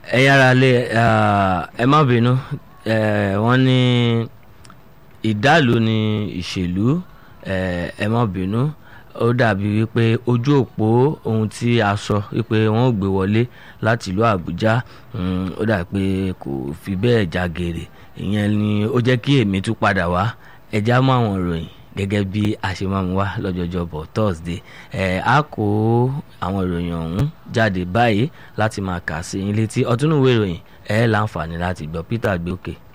ẹ yára lé ẹ má bínú wọ́n ní ìdálò ní ìṣèlú ẹ má bínú ó dàbí wípé ojú òpó ohun tí a sọ wípé wọ́n ò gbé wọlé láti ìlú Àbújá ó dàbí pé kò fi bẹ́ẹ̀ já gèrè ìyẹn ni ó jẹ́ kí èmi tún padà wá ẹja mọ́ àwọn ìròyìn gẹ́gẹ́ bí a ṣe máa ń wá lọ́jọ́jọ́ bọ̀ Thursday ẹ̀ á kó àwọn ìròyìn ọ̀hún jáde báyìí láti máa kà sí yín létí ọtúnúwé ìròyìn ẹ̀ láǹfààní láti gbọ́ Peter gbé òkè.